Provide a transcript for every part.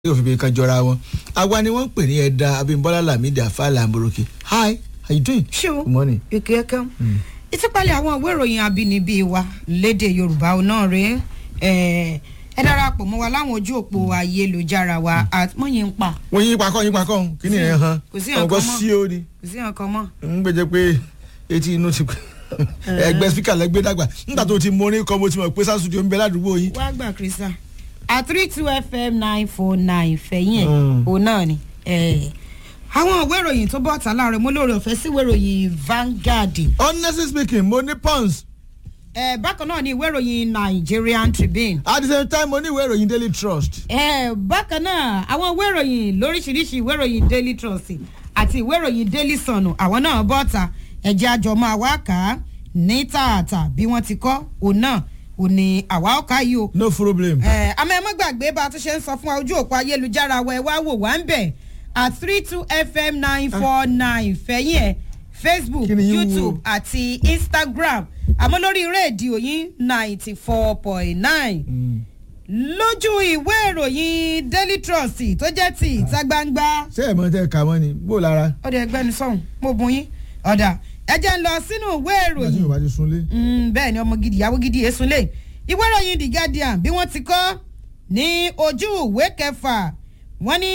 yóò fi bí kan jọra wọn àwa ni wọ́n ń pè ní ẹ̀dá abimbola lamidi afala amboroki hi how you doing. ṣé o good morning. ìkè ẹ̀kẹ́ ìtúpalẹ̀ àwọn ìwé ìròyìn abínibí wa lédè yorùbá náà rèé ẹ darapọ̀ mọ́ wa láwọn ojú òpó ayélujára wa àtúmọ̀yìn ń pa wọ́n yín pakọ́ yín pakọ́ kí ni ẹ̀ hàn kò sí ọ̀gọ́ nǹkan mọ́. sí o ni kò sí nǹkan mọ́. ń gbẹ́jẹ́ pé etí inú ti ẹgbẹ́ spíkà lẹ́gbẹ́ dàgbà nígbà tó ti mọ orin kan mo ti mọ̀ pé sásùdì ń bẹ ládùúgbò yín. wá gbà kírísà at three two fm nine four nine fẹ̀yìn ẹ̀ Mm. òun náà ni eh, àwọn ìwé ìròyìn tó bọ̀ tà láàrin mo lóore ọ̀fẹ́ sí ìwé ìròyìn Vanguard honestly speaking mo ní pons eh, bákan náà ni ìwé ìròyìn Nigerian Tribune at the same time mo ní ìwé ìròyìn daily trust. Eh, bákan náà àwọn ìwé ìròyìn lóríṣiríṣi ìwé ìròyìn daily trust àti ìwé ìròyìn daily sun àwọn náà bọ́ta ẹ̀jẹ̀ àjọmọ́ àwa kà á ní tààtà bí wọ́n ti kọ́ òun náà ò ní àwa ọ̀ka yìí o. no problem. Eh, àmọ́ ẹ má gbàgbé bá a tún ṣe ń sọ fún wa ojú òpó ayélujára wa ẹ wá wò wá ń bẹ̀ at three two fm nine four nine fẹ̀yìn ẹ̀ facebook Kí ni yín wò? youtube àti instagram àmọ́ lórí rédíò yín ninety four point nine Mm. lójú ìwé ìròyìn daily trust tó jẹ́ ti ìta gbangba ṣé ẹ̀ mọ̀ tẹ́ ẹ kà mọ́ ni bó lára ọ̀dọ̀ ẹgbẹ́ni sọ̀hún mo bùn yín ọ̀dà ẹ jẹ́ ń lọ sínú ìwé nígbà tí ìròyìn yorùbá ti sunlé. Mm, bẹ́ẹ̀ ni ọmọ gidi ìyàwó gidi èsùn lè ìwé ìròyìn the guardian bí wọ́n ti kọ́ ní ojú ìwé kẹfà wọ́n ní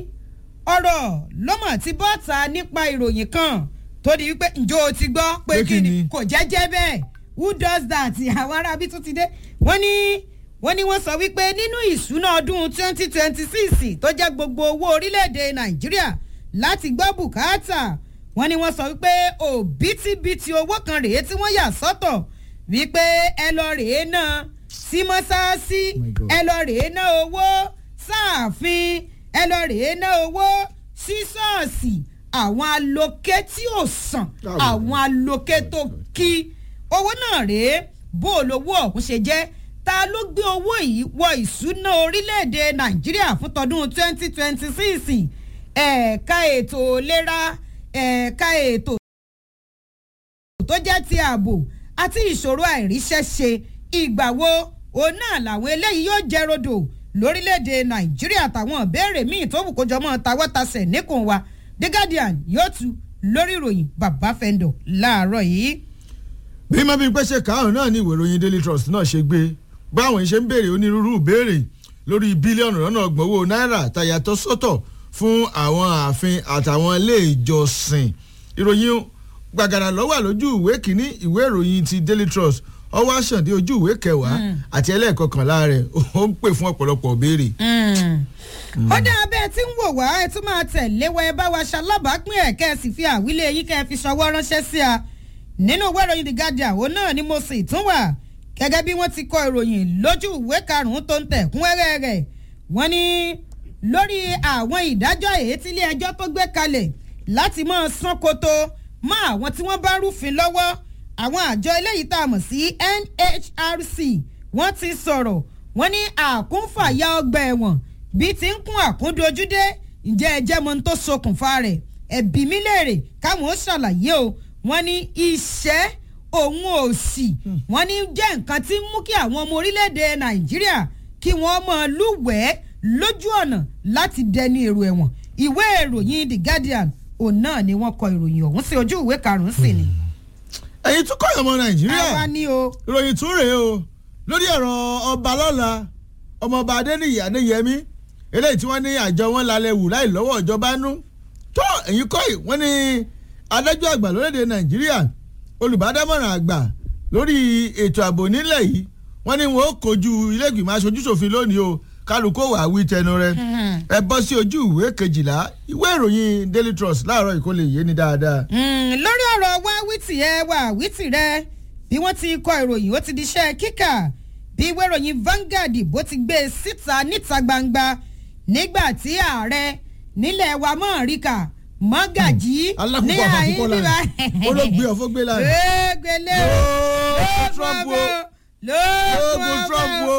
ọ̀rọ̀ lọ́mọ̀ tí bọ́ta nípa ìròyìn kan tó di wípé ǹjọ́ o ti gbọ́ pé Pé kí kí ni ni? kò jẹ́jẹ́ bẹ́ẹ̀ who does that àwọn arábí tún ti dé wọ́n ní wọ́n ní wọ́n sọ wípé nínú ìṣúná ọdún twenty twenty six tó jẹ́ gbogbo owó orílẹ̀-èdè nàìjíríà láti gbọ́ bùkátà wọ́n ní wọ́n sọ wípé òbítíbitì owó kan rèé tí wọ́n yà sọ́tọ̀ wípé ẹ lọ rèé náà sí mọ́sáàsì Oh my God. ẹ lọ rèé ná owó sáàfin ẹ lọ rèé ná owó sí ṣọ́ọ̀ṣì àwọn aloké tí ò sàn Oh. àwọn aloké tó kí owó náà rèé bó o lówó ọ̀hún ṣe jẹ́ ta ló gbé owó yìí wọ ìṣúná orílẹ̀-èdè nàìjíríà fún tọdún twenty twenty six ẹ̀ka ètò ìlera ẹ̀ka ètò tó jẹ́ ti ààbò àti ìṣòro àìríṣẹ́ṣe ìgbà wo òun náà làwọn eléyìí yóò jẹ́ rodò lórílẹ̀‐èdè nàìjíríà àtàwọn ìbéèrè míì tó wù kó jọmọ́ tawọ́tasẹ̀ níkùn wa the guardian yóò tu lórí ìròyìn bàbá fẹ́ndọ̀ láàárọ̀ yìí. bí má bí pẹ́ ṣe káàrún náà ní ìwé ìròyìn daily trust náà ṣe gbé báwọn ṣe ń béèrè onírúurú ìbéèrè lórí bílíọ̀nù lọ́nà ọgbọ̀n owó náírà tàyàtọ̀ sọ́tọ̀ fún àwọn ààfin àtàwọn ilé ìjọsìn ìròyìn gbàgàdà lọ́wọ́ lójú ìwé kínní ìwé ìròyìn ti daily trust ọwọ́ àṣàndé ojú ìwé kẹwàá àti ẹlẹ́ẹ̀kọkànlá rẹ̀ ó ń pè fún ọ̀pọ̀lọpọ̀ béèrè. ó dá abẹ́ tí ń wò wá ẹ tún máa tẹ̀lé wa ẹ bá wa ṣalábàápín ẹ̀ kẹ́ ẹ sì fi àwílé yín kẹ́ ẹ fi ṣọwọ́ ránṣẹ́ sí a nínú ìwé ìròyìn the guardian òun náà ni mo sì tún wà gẹ́gẹ́ bí wọ́n ti kọ ìròyìn lójú ìwé karùn-ún tó ń tẹ̀ kúnrẹ́rẹ́ rẹ̀ wọ́n ní lórí àwọn ìdájọ́ èyí tí ilé ẹjọ́ tó gbé kalẹ̀ láti máa san koto mọ́ àwọn tí wọ́n bá rúfin lọ́wọ́ àwọn àjọ eléyìí tá a mọ̀ sí NHRC wọ́n ti sọ̀rọ̀ wọ́n ní àkúnfàyà ọgbà ẹ̀wọ̀n bí ti ń kún àkúndojúdé ǹjẹ́ ẹ jẹ́ mọ ohun tó ṣokùnfà rẹ̀ ẹ̀bí mi léèrè káwọn ó ṣàlàyé o wọ́n ní iṣẹ́ òun òsì wọ́n ní jẹ́ nǹkan tí ń mú kí àwọn ọmọ orílẹ̀-èdè Nàìjíríà kí wọ́n mọ lúwẹ̀ẹ́ lójú ọ̀nà láti dẹni èrò ẹ̀wọ̀n ìwé ìròyìn The Guardian òun náà ni wọ́n kọ ìròyìn ọ̀hún sí ojú ìwé karùn-ún sí ni. ẹ̀yin tún kọ́ ọmọ nàìjíríà àwa ni o. ìròyìn tún rèé o lórí ọ̀rọ̀ ọba lọ́la ọmọọba adéníyì adéyẹmí eléyìí tí wọ́n ní àjọ wọn lálẹ́ wù láì lọ́wọ́ ìjọba nú tó ẹ̀yin kọ́ yìí wọ́n ní adájọ́ àgbà lórílẹ̀‐èdè nàìjíríà olùbádámọ̀ràn àgbà lórí ètò ààbò nílẹ̀ yìí wọ́n ní wọn ó kojú ilé ìgbìmọ̀ aṣojúṣòfin lónìí o kálukó wà á wí tẹnu rẹ̀ ẹ bọ́ sí ojú ìwé kejìlá ìwé ìròyìn daily trust láàárọ̀ ìkó lè yé ni dáadáa. Mm, lórí ọ̀rọ̀ wá wítì ẹ wá wítì rẹ bí wọ́n ti kọ ìròyìn ó ti di iṣẹ́ kíkà bí ìwé ìròyìn Vanguard bó ti gbé e síta níta gbangba nígbà tí ààrẹ nílẹ̀ wa mọ̀ ríkà mọ́gàjì ní alákòókò àfàkùkọ lánàá olóògbé ọ̀fọ́gbé lánàá. gbélé Lóògùn Trump o. Lóògùn Trump o.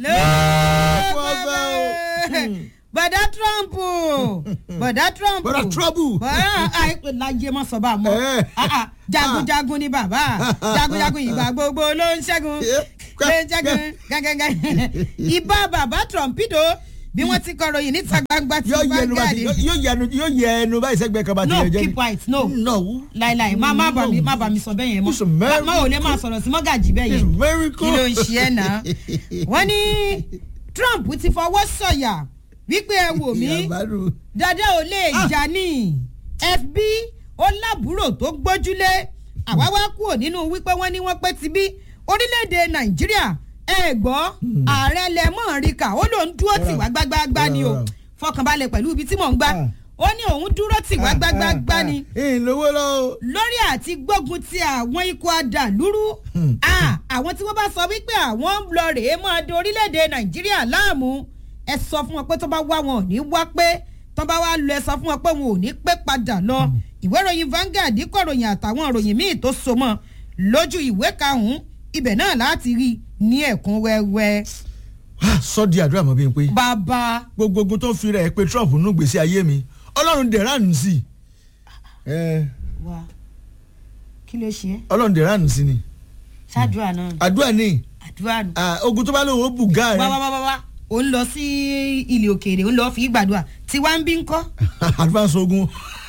lóògùn ọ̀fẹ́ o. bọ̀dá Trump bọ̀dá Trump bọ́dà trouble. bọ́dà àìpé lájẹ mọ́ sọ bá a mọ́ Eh. Ah, ah, jagunjagun ni bàbá jagunjagun ìgbà gbogbo ló ń ṣẹ́gun Eh, ló ń ṣẹ́gun gángan ìbá bàbá Trumpido bí wọ́n ti kọ ròyìn níta gbangba ti yóò yẹ ẹnu bá Vanguard ti yóò yẹ ẹnu yóò yẹ ẹnu báyìí sẹ́gbẹ́ kan bá ti no yẹ jẹ́ keep quiet no no láìláì má má bà mí má bà mí sọ bẹ́ẹ̀ yẹn It's mọ́ very má ò lè máa sọ̀rọ̀ sí mọ́gàjì bẹ́ẹ̀ it's yẹn very kí cool ló ń ṣe ẹ́ náà wọ́n ní Trump ti fọwọ́ sọ̀yà wípé ẹ wò mí Ìyàbárò. dada ò lè jà ní FB ó lábúrò tó gbójúlé àwa wá kúrò nínú wípé wọ́n ní wọ́n pé ti bí orílẹ̀-èdè Nàìjíríà ẹ gbọ́ ààrẹ lẹ́mọ̀ ríkà ó lòún dúró tì wá gbágbáágbá ni o Rárá. fọkànbalẹ̀ pẹ̀lú ibi tí mò ń gbà Ah. ó ní òun dúró tì wá gbágbáágbá ni ìlówó lọ o. lórí àti gbógun ti àwọn ikọ̀ adàlúrú Hmm. Ah, àwọn tí wọ́n bá sọ wípé àwọn ń lọ rèé máa do orílẹ̀-èdè nàìjíríà láàmú ẹ sọ fún wọn pé tó bá wá wọn ò ní wá pé tó bá wá lọ ẹ sọ fún wọn pé wọn ò ní pé padà lọ ìwé ìròyìn Vanguard kọ̀ròyìn àtàwọn ìròyìn míì tó so mọ́ lójú ìwé karùn-ún ibẹ̀ náà láti rí ní ẹ̀kún wẹ́wẹ́ sọ di àdúrà mọ́ bí n pé bàbá gbogbo ogun tó fi rẹ̀ pé Trump nù gbèsè ayé mi ọlọ́run dẹ̀ ránù sí i Eh, wa kí ló ṣe é ọlọ́run dẹ̀ ránù sí ni ṣáájú àná àdúrà ní àdúrà nù. ah, ogun tó bá lóun ó bù gáà wá wá rẹ wá wá wá ò ń lọ sí ilé òkèèrè ò ń lọ fi gbàdúrà tí wàá ń bí ń kọ́. advance ogun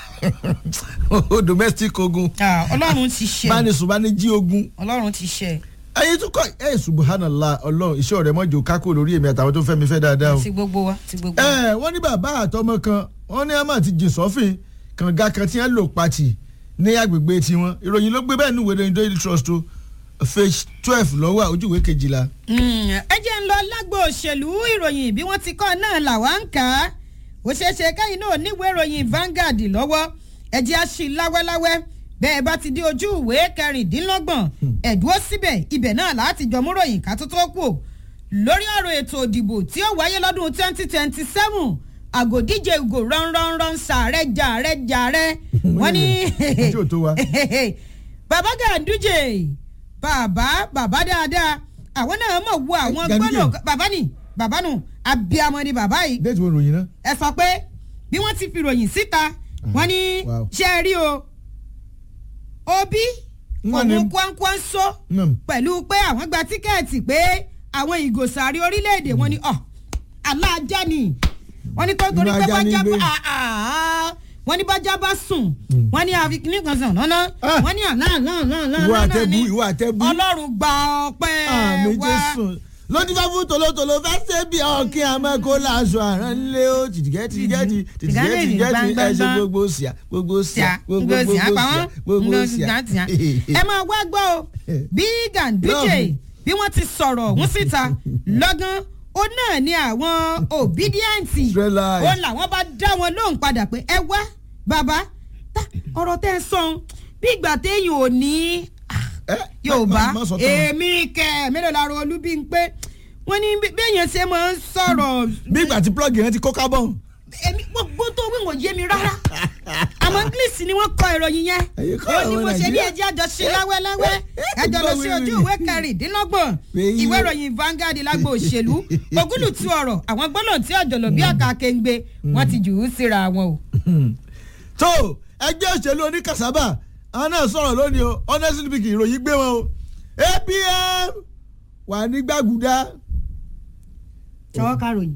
domestic ogun ọlọ́run ti ṣe bánisùn bá ní jí ogun ọlọ́run ti ṣe ayé tún kọ ẹ subhanallah ọlọ́run iṣẹ́ ọ̀rẹ́ mọ́jọ kákó lórí èmi àtàwọn tó fẹ́ mi fẹ́ dáadáa o. ti gbogbo wa ti gbogbo wa. ẹ wọ́n ní bàbá àtọmọ kan wọ́n ní àmọ́ àti jìn sọ́fìn kànga kan tí wọ́n lò pàtì ní agbègbè tiwọn ìròyìn ló gbé bẹ́ẹ̀ ní ìwé ìròyìn daily trust o page twelve lọ́wọ́ ojúwèé kejìlá. Mm, ẹ jẹ́ ń lọ lágbo òṣèlú ìròyìn bí wọ́n ti kọ́ náà làwa ń kà á ó ṣeé ṣe káyìn náà níwèé ìròyìn Vanguard lọ́wọ́ ẹ jẹ́ á ṣí láwẹ́láwẹ́ bẹ́ẹ̀ bá ti di ojú ìwé kẹrìndínlọ́gbọ̀n ẹ̀dúró síbẹ̀ ibẹ̀ náà láti jọ mú ròyìn ká tó tó kù o. lórí ọ̀rọ̀ ètò ìdìbò tí ó wáyé lọ́dún twenty twenty seven àgòdíje ìgò ránranran sàárẹ̀ jàrẹ̀ jàrẹ̀ wọ́n ní ojú ò tó wa. bàbá Ganduje bàbá bàbá dáadáa àwọn náà mọ̀ wo àwọn Ganduje. gbọ́dọ̀ bàbá ni bàbá nù abiyamọ ni bàbá yìí déètì wo ròyìn náà. ẹ sọ pé bí wọ́n ti fi ròyìn síta wọ́n ní Wow. ṣe é rí o Obi Wọ́n ní- òun kwankwanso Mm. pẹ̀lú pé àwọn gba tíkẹ́ẹ̀tì pé àwọn ìgòsàrí orílẹ̀-èdè wọn ni ọ̀ aláàjá ni wọ́n ní tó torí Inú pé ajá ní bájá gbé. bá ah, ah, wọ́n ní bájá bá sùn wọ́n ní àfikún kan sàn náná Ah. wọ́n ní àná àná àná àná ìwọ àná àtẹ̀bù ni ìwọ àtẹ̀bù. ọlọ́run gba ọpẹ́ àmì wa jésù lójú bá fún tòlótòló fẹ́ ṣe bí ọkìn àmọ́ kó láṣọ àrán lé ó tìtìgẹ́ tìtìgẹ́ tìtìgẹ́ tìtìgẹ́ ẹ ṣe gbogbo síà gbogbo síà gbogbo ngozi gbogbo apá síà wọn gbogbo ngozi síà. gàtìyà ẹ máa wá gbọ́ o bí Ganduje Lọ́ọ̀fù. bí wọ́n ti sọ̀rọ̀ ọ̀hún síta lọ́gán ó náà ní àwọn obedient Israelite. ó làwọn bá dá wọn lóhùn padà pé ẹ wá bàbá tá ọ̀rọ̀ tẹ́ ẹ sọ bí ìgbà téèyàn ò ní Ẹ, Yorùbá má- má sọ tán. èmi kẹ mélòó la ro olú bí n pé wọ́n ní bí- béèyàn ṣe máa ń sọ̀rọ̀ bí ìgbà tí plọ́ọ̀gì yẹn ti kó kábọ̀n. èmi gbogbo tó wí wọ́n yé mi rárá àmọ́ english ni wọ́n kọ ìròyìn yẹn Ẹ̀yin kọ́ ó ní àwọn mo ṣe ní Nàìjíríà. ẹjẹ́ àjọ ṣe láwẹ́láwẹ́ ẹjọ́ lọ sí ojú ìwé kẹrìndínlọ́gbọ̀n Èyí ìwé o. ìròyìn Vanguard lágbo òṣèlú ogúnlùtú ọ̀rọ̀ àwọn gbọ́dọ̀ tí ọ̀jọ̀lọ̀ bí àká kéńgbé wọ́n ti jù ú síra wọn o. tó ẹgbẹ́ òṣèlú oníkàsábà àwọn náà sọ̀rọ̀ lónìí o honestly speaking ìròyìn gbé wọn o APM wà ní gbàgùdá ṣọwọ́ karòyìn.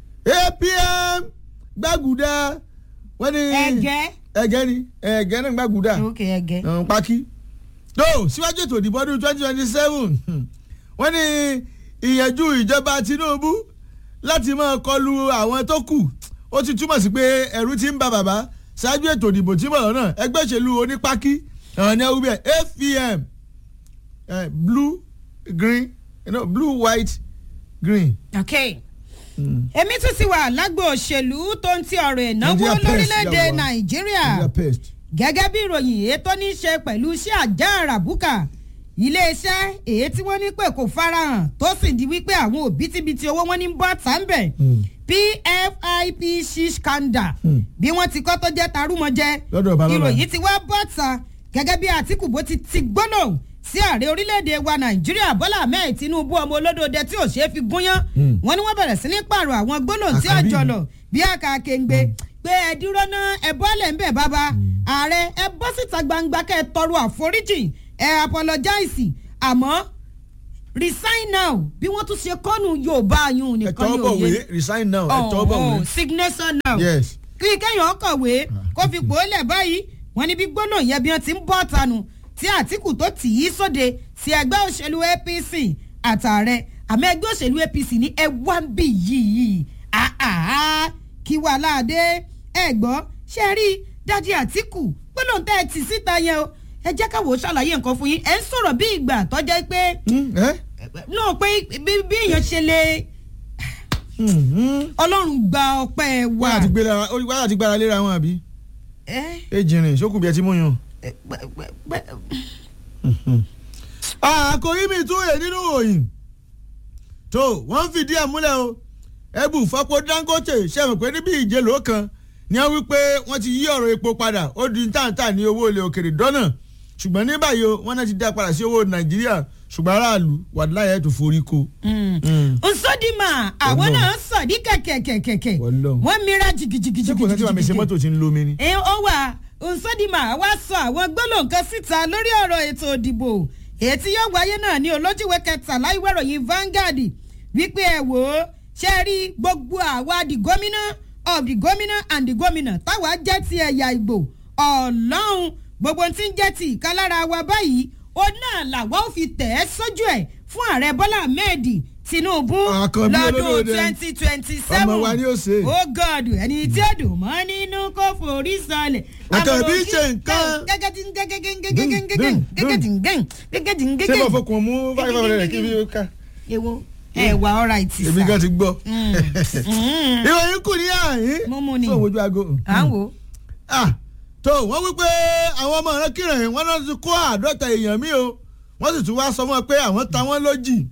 APM gbàgùdá wọ́n ní ẹgẹ́ ẹgẹ́ ni ẹgẹ́ náà gbàgùdá òkè ẹgẹ́. ọ̀hún pákí. tó síwájú ètò ìdìbò ọdún twenty twenty seven wọ́n ní ìyànjú ìjọba Tinubu láti máa kọlu àwọn tó kù ó ti túmọ̀ sí pé ẹ̀rù ti ń ba bàbá ṣáájú ètò ìdìbò tí mọ̀ náà ẹgbẹ́ òṣèlú onípákí ọ̀hún ní ẹwú bẹ́ẹ̀ APM eh, blue green you know, blue white green. okay èmi tún ti wà lágbo òṣèlú tó ń ti ọ̀rọ̀ ìnáwó Nigeria Pest, lórílẹ̀‐èdè yàwó. nàìjíríà Nigeria pest. gẹ́gẹ́ bí ìròyìn èyí tó ní í ṣe pẹ̀lú iṣẹ́ àjá àràbùkà iléeṣẹ́ èyí tí wọ́n ní pé kò farahàn tó sì di wípé àwọn òbítíbitì owó wọn ní bọ́ tàǹbẹ̀ Hmm. pfipc scandal Hmm. bí wọ́n ti kọ́ tó jẹ́ tarúmọjẹ́ Lọ́dọ̀ Balọ́lá. ìròyìn ti wá bọ́ ta gẹ́gẹ́ bí àtìkù bó ti ti gbóná sí ààrẹ orílẹ̀-èdè wa nàìjíríà bọ́lá ahmed tinubu ọmọ olódòdẹ tí ò ṣeé fi gúnyán Hmm. wọ́n ní wọ́n bẹ̀rẹ̀ sí ní pààrọ̀ àwọn gbólóhùn tí Àkàbí. àjọlọ̀ bí àkàkéǹgbé pé ẹ dúró ná ẹ bọ́lẹ̀ ń bẹ̀ bàbá ààrẹ ẹ bọ́ síta gbangba kẹ́ ẹ tọrọ àforíjì ẹ apologize àmọ́ resign now bí wọ́n tún ṣe kọ́nù yorùbá yún nìkan ẹ̀tọ́ ní bọ̀wé òye resign now ẹ̀tọ́ bọ̀wé signature now yes kí kẹ́yìn ọkọ̀wé kó fi pòólẹ̀ báyìí wọ́n ní bí gbólóhùn yẹn bí wọ́n ti ń bọ́ tanu tí àtìkù tó tì í sóde sí ẹgbẹ́ òṣèlú apc àtààrẹ àmọ́ ẹgbẹ́ òṣèlú apc ní ẹ wá ń bì yìí àhàhà kí wà láàdé ẹ gbọ́ ṣe rí dájí àtìkù gbólóhùn tẹ́ ẹ tì síta yẹn o ẹ jẹ́ káwọ́ ṣàlàyé nǹkan fún yín ẹ ń sọ̀rọ̀ bí ìgbà tọ́jẹ́ pé Hmm, ẹ́? náà pé bí bí èèyàn ṣe lè Hmm, hmm. ọlọ́run gba ọpẹ́ wa. wáyà ti gbéra wáyà ti gbára léra wọn àbí ẹ ejìnrìn sókùn bí ẹ ti mú yàn. ẹ pẹ- pẹ- pẹ- àkòrí mi tún rè nínú òyìn tó wọ́n fìdí ẹ̀ múlẹ̀ o ẹ̀bù fọ́pọ̀ dangote ṣẹ̀mọ̀ pé níbi ìjẹ́lò kan ni wọ́n wí pé wọ́n ti yí ọ̀rọ̀ epo padà ó di táǹtà ní owó ilẹ̀ òkèrè dọ́nà ṣùgbọ́n ní báyìí o wọ́n náà ti dá padà sí owó nàìjíríà ṣùgbọ́n aráàlú wàdúláyà tó forí ko. nsọdima àwọn Ọlọ́run. náà sọ ní kẹkẹkẹkẹ Ọlọ́run. wọn mìíràn jìgìjìgìjì. ṣé kò sẹ́tí wàá mi ṣe mọ́tò tí ń lomi ni. ẹ ó wà nsọdima wá sọ àwọn gbólóhùn kan síta lórí ọ̀rọ̀ ètò òdìbò èyí tí yóò wáyé náà ní olójúwé kẹtàlá ìwé ìròyìn Vanguard wípé ẹ wò ó ṣe rí gbogbo àwa di gómìnà of the gómìnà and the gómìnà táwa jẹ́ ti ẹ̀yà Ìgbò ọlọ́run gbogbo tí ń jẹ́ ti ìkálára wa báyìí ó náà làwa ò fi tẹ̀ ẹ́ sójú ẹ̀ fún ààrẹ Bọ́lá Ahmed Tinubu Àkànbí lọ́dún olódòdó. twenty twenty seven Ọmọ wa ni ó ṣe. ó God ẹni tí ó dùn mọ́ nínú kó forí sọlẹ̀. Àkànbí ṣe nǹkan. ṣé mo fọkàn mú five hundred rẹ̀ kí n fi ká. ewo ẹ wà ọ̀rá ìtì èmi kan sá. ti gbọ́. ìròyìn kù ní àyín. Mo mú ni. fún òwojú aago. à ń wò. Ah, tó wọ́n wí pé àwọn ọmọ rẹ kírun wọn náà ti kó àádọ́ta èèyàn mí o wọ́n sì tún wá sọ fún wọn pé àwọn ta wọ́n lójì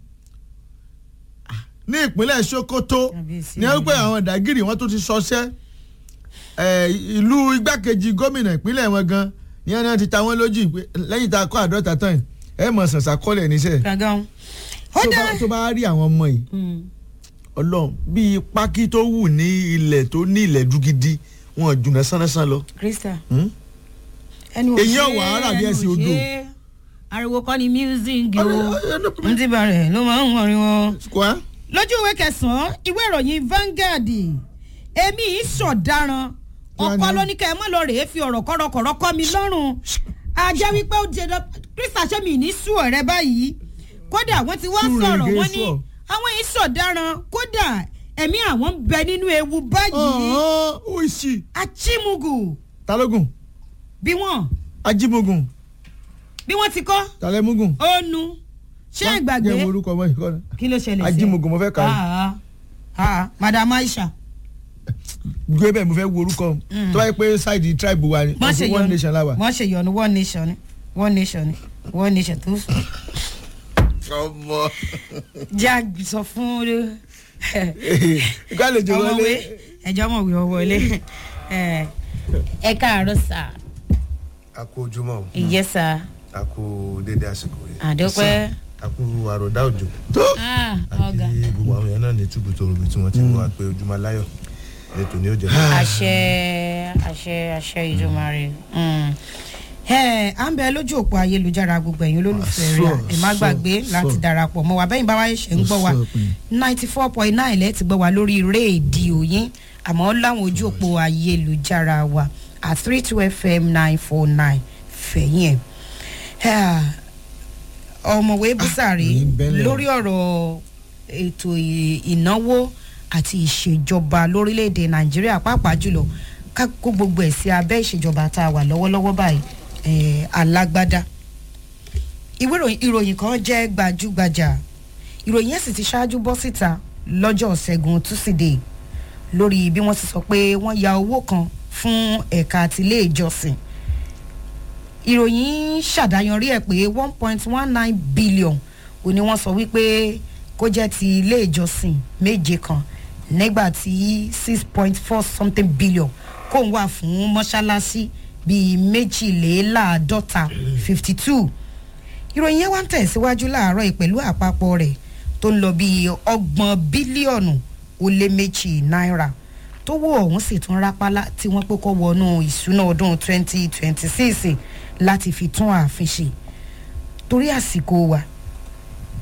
ní ìpínlẹ̀ Sokoto Kábíyèsí ní wọ́n pé àwọn dàgìrì wọ́n tún ti sọṣẹ́ Eh, ìlú igbákejì gómìnà ìpínlẹ̀ wọn gan ní wọn náà ti ta wọ́n lójì pé lẹ́yìn tá a kó àádọ́ta tán yìí ẹ mọ̀ sànsà kọ́lẹ̀ níṣẹ́ gangan. ó tó dá. bá- tó bá rí àwọn ọmọ yìí Mm. Ọlọ́run bíi pákí tó wù ní ilẹ̀ tó ní ilẹ̀ dúgidi wọn jùnà sánsán lọ. Krista. Hmm? ẹnu Èyí ò ọ̀wà ṣe, ara bí ẹnu ẹsẹ̀ ò odò. ṣe. ariwo kọ́ ni music o Ọlọ́run- n ti bá rẹ̀ ló máa ń wọrin wọn. Kwa? lójú ìwé kẹsàn-án ìwé ìròyìn Vanguard èmi yìí sọ̀daràn ọkọ Kíá ni? ló ní kẹ́ ẹ mọ́ lọ rèé fi ọ̀rọ̀ kọ́rọ̀kọ́rọ̀ kọ́ mi lọ́rùn ajẹ́ wípé ó jẹ́ dọ́ Krista ṣé mi ní sùn ọ̀rẹ́ báyìí kódà wọ́n ti wá Sùn sọ̀rọ̀ rèé wọ́n ní sùn. àwọn yìí sọ̀daràn kódà ẹ̀mí àwọn ń bẹ nínú ewu báyìí ọ̀hún oìsì achimugu talógun bí wọ́n ajímogun bí wọ́n ti kọ́ talẹ́mugun. ònu ṣé ìgbàgbé jẹ́ orúkọ ọmọ ìkọ́ náà. kí ló ṣẹlẹ̀ sí ẹ? ajímogun mo fẹ́ kà á. Ah, ah, ah, Madam Aisha gbé bẹ́ẹ̀ mo fẹ́ wo orúkọ tó bá yẹ pé ṣáìdì tribe wa ni wọ́n ṣe ọ̀sùn one nation la wà. wọ́n ṣe yọnu one nation ni one nation ni one nation tó sùn. ọmọ já sọ fún ìgbàlejò wọlé. ọmọwé ẹjọ́ ọmọwé ọwọlé ẹ káàárọ̀ sà a kú ojúmọ́ o ìyẹ́ sà a kú dédé àsìkò yìí àdópẹ́ a kú àròdá òjò tó ọ̀gá àti gbogbo àwọn èèyàn náà ní túbú tó rúbi tí wọ́n ti ń wá pé ojúmọ́ láyọ̀ ètò ní òjò àṣẹ àṣẹ àṣẹ ìjọmọ̀rẹ́ à ń bẹ lójú òpó ayélujára gbogbo ẹ̀yin olólùfẹ́ rẹ̀ Sọ, ẹ má sọ, gbàgbé láti sọ. darapọ̀ mọ́ wa bẹ́yìn bá wáyé ṣe ń gbọ́ wa Sọ pé. ninety four point nine lẹ́ẹ̀tì gbọ́ wa lórí rédíò yín àmọ́ láwọn ojú òpó ayélujára wa at three two fm nine four nine fẹ̀yìn ẹ̀ ọmọwé búsàrí ìyìn bẹ́lẹ̀ o. lórí ọ̀rọ̀ ètò ì- ìnáwó àti ìṣèjọba lórílẹ̀‐èdè nàìjíríà pàápàá jùlọ ká kó gbogbo ẹ̀ sí abẹ́ ìṣèjọba tá a wà lọ́wọ́lọ́wọ́ báyìí eh, alágbádá ìwé ìròyìn- ìròyìn kan jẹ́ gbajúgbajà ìròyìn yẹn sì ti ṣáájú bọ́ síta lọ́jọ́ ṣẹ́gun túsídẹ̀ẹ́ lórí bí wọ́n ti sọ pé wọ́n ya owó kan fún ẹ̀ka àtìlé ìjọsìn ìròyìn ṣàdáyanrí ẹ̀ pé one point one nine billion ò ní wọ́n sọ wípé kó jẹ́ ti ilé ìjọsìn méje kan nígbà tí six point four something billion kò ń wà fún mọ́ṣáláṣí bíi méjìléláàádọ́ta fifty two ìròyìn yẹn wá ń tẹ̀síwájú láàárọ̀ yìí pẹ̀lú àpapọ̀ rẹ̀ tó ń lọ bíi ọgbọ̀n bílíọ̀nù ó lé méjì náírà tó wó ọ̀hún sì tún rápálá tí wọ́n pé kó wọnú ìṣúná ọdún twenty twenty six láti fi tún ààfin ṣe torí àsìkò wa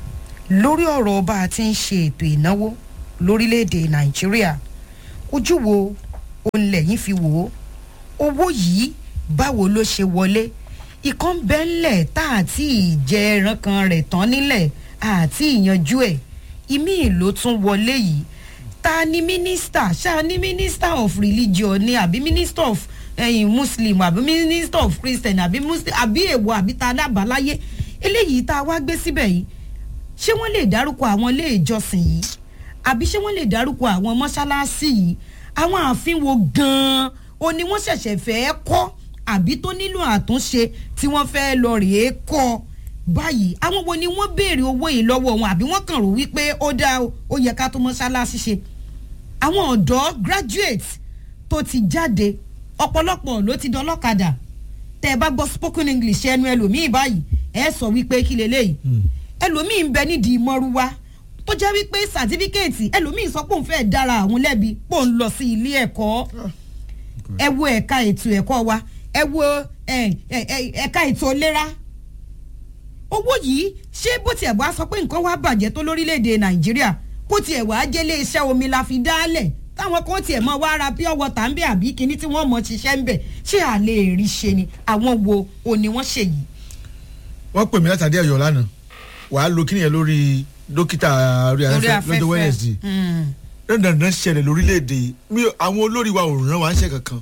lórí ọ̀rọ̀ bá a ti ń ṣe ètò ìnáwó lórílẹ̀‐èdè nàìjíríà ojú wo òun lẹ́yìn fi wò ó owó yìí báwo ló ṣe wọlé ìkan bẹ́ńlẹ̀ tá àti ìjẹ ẹran kan rẹ̀ tán nílẹ̀ àti ìyanjú ẹ̀ ìmí ló tún wọlé yìí ta ni mínísítà ṣáà ní minister of religion ni àbí minister of ẹyin muslim àbí minister of christian àbí muslim àbí èwo àbí ta dábàáláyé eléyìí tá a wá gbé síbẹ̀ yìí ṣé wọ́n lè dárúkọ àwọn ilé ìjọsìn yìí àbí ṣé wọ́n lè dárúkọ àwọn mọ́ṣáláṣí yìí àwọn ààfin wo gan-an o ni wọ́n ṣẹ̀ṣẹ̀ fẹ́ kọ́ àbí tó nílò àtúnṣe tí wọ́n fẹ́ lọ rèé kọ́ báyìí àwọn wo ni wọ́n béèrè owó yìí lọ́wọ́ wọn àbí wọ́n kàn rò wípé ó dá ó yẹ ká tó mọ́ṣáláṣí ṣe àwọn ọ̀dọ́ graduate tó ti jáde ọ̀pọ̀lọpọ̀ ló ti dọlọ́kadà tẹ́ ẹ bá gbọ́ spoken english ẹnu ẹlòmíì báyìí ẹ sọ wípé kí leléyìí ẹlòmíì ń bẹ nídìí mọ́rúwá tó jẹ́ wípé sàtífíkẹ́ẹ̀tì ẹlòmíì sọ pé òun fẹ́ dára àwọn lẹ́bi pò ń lọ sí ilé ẹ̀kọ́ ẹ wo ẹ̀ka ètò ẹ̀kọ́ wa ẹ wo ẹ̀ka ètò ìlera owó yìí ṣé bó tiẹ̀ wá sọ pé nǹkan wá bàjẹ́ tó lórílẹ̀‐èdè nàìjíríà kó tiẹ̀ wá jẹ́lé iṣẹ́ omi la fi dálẹ̀ táwọn kan tiẹ̀ mọ wá ra pure water ń bẹ̀ àbí kíní tí wọ́n mọ̀ ṣiṣẹ́ ń bẹ̀ ṣé à lè rí ṣe ni àwọn wo ò ní wọ́n ṣe yìí. wọ́n pè mí látàdé ọ̀yọ́ lánàá wàá lo kíni yẹn lórí dókítà orí afẹ́fẹ́ lọ́jọ́ wednesday dandan ṣẹlẹ̀ lórílẹ̀‐èdè mi àwọn olórí wa ò ràn wá ń ṣe kankan.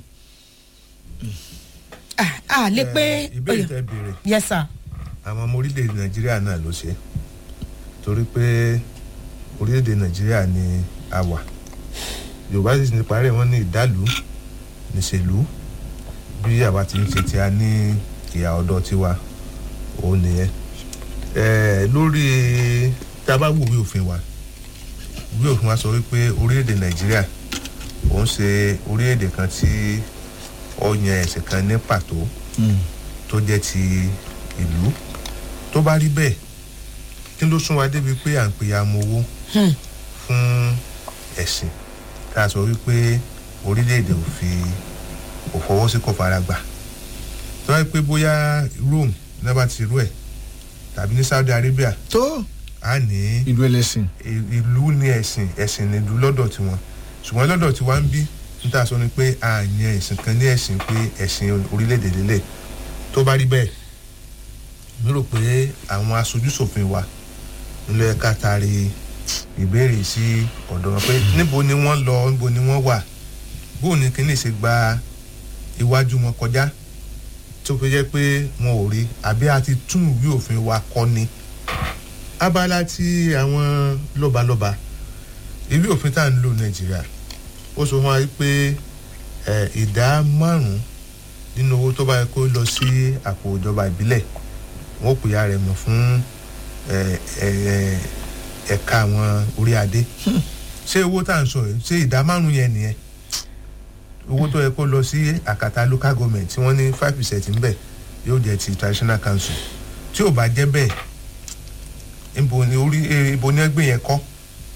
a lè pé ìbéèrè tẹ béèrè yes sir. àwọn ọmọ orílẹ̀-èdè nàìjíríà náà ló ṣe torí pé orílẹ̀-èdè nàìjíríà ni a wà yorùbá sì ní parẹ́ wọn ní ìdálù níṣèlú bí àwa ti ń ṣe tí a ní ìyá ọ̀dọ́ tiwa òun nìyẹn lórí tá a bá wò wí òfin wa wí òfin wa sọ wípé orílẹ̀-èdè nàìjíríà òun ṣe orílẹ̀-èdè kan tí ó yan ẹ̀sìn kan ní pàtó tó jẹ́ ti ìlú tó bá rí bẹ́ẹ̀ kí ló sún wa débi pé à ń pè ya mọ owó fún ẹ̀sìn tá a sọ wípé orílẹ̀-èdè ò fi ò fọwọ́ sí kò fara gbà tó wáyé pé bóyá Rome náà bá ti rú ẹ̀ tàbí ní Saudi Arabia tó a ní ìlú ẹlẹ́sìn. ìlú ní ẹ̀sìn ẹ̀sìn ní ìlú lọ́dọ̀ tiwọn ṣùgbọ́n lọ́dọ̀ tiwa ń bí níta sọ ni pé a yan ẹ̀sìn kan ní ẹ̀sìn pé ẹ̀sìn orílẹ̀-èdè lélẹ̀ tó bá rí bẹ́ẹ̀ mi rò pé àwọn aṣojúṣòfin wa ńlọ ẹ̀ka taari ìbéèrè sí ọ̀dọ̀ wọn pé níbo ni wọ́n lọ níbo ni wọ́n wà bó ni kíní ṣe gba iwájú wọn kọjá tó fi jẹ́ pé wọn ò rí àbí a ti tún ìwé òfin wa kọ́ ni abala tí àwọn lọ́balọ́ba ìwé òfin tá à ń lò nàìjíríà ó sọ fún wa pé ìdá márùn-ún nínú owó tó bá yẹ kó lọ sí àpò ìjọba ìbílẹ̀ wọ́n pè ya rẹ̀ mọ̀ fún ẹ̀ka àwọn orí adé ṣé owó tá à ń sọ yìí ṣé ìdá márùn-ún yẹn nìyẹn owó tó yẹ kó lọ sí àkàtà local government tí wọ́n ní five percent ń bẹ̀ yóò jẹ́ ti traditional council tí ò bá jẹ́ bẹ́ẹ̀ ibo ni orí ibo ni ẹgbẹ́ yẹn kọ́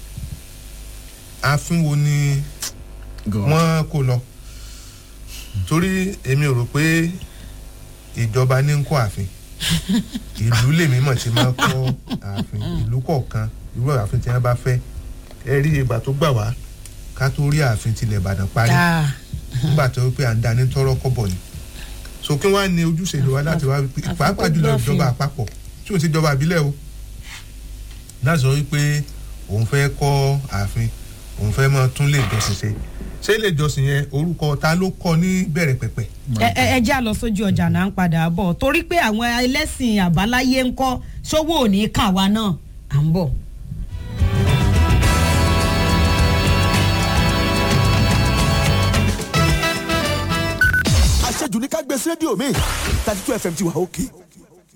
ààfin wo ni wọ́n kó lọ torí èmi ò rò pé ìjọba ní ń kó ààfin ìlú lèmi mọ̀ tí máa kọ́ ààfin ìlú kọ̀ọ̀kan irú ààfin tí wọ́n bá fẹ́ ẹ rí ìgbà tó gbà wá ká tó rí ààfin tilẹ̀ ìbàdàn parí nígbà tó pé à ń dání tọrọ kọ́bọ̀ ni so kí wọ́n á ní ojúṣe ìjọba láti wá pàápàá jùlọ ìjọba àpapọ̀ tí ò sí ìjọba àbílẹ̀ o láti sọ wípé òun fẹ́ kọ́ ààfin òun fẹ́ máa tún lè jọsìn ṣe ṣé lè jọsìn yẹn orúkọ ta ló kọ ní bẹ̀rẹ̀ pẹ̀pẹ̀. ẹ ẹ já lọ sójú ọjà náà ń padà bọ̀ torí pé àwọn ẹlẹ́sìn àbáláyé ń kọ́ sówó ò ní kà wá náà à ń bọ̀. àṣejù ní ká gbé sí rédíò mi thirty two fm ti wà òkè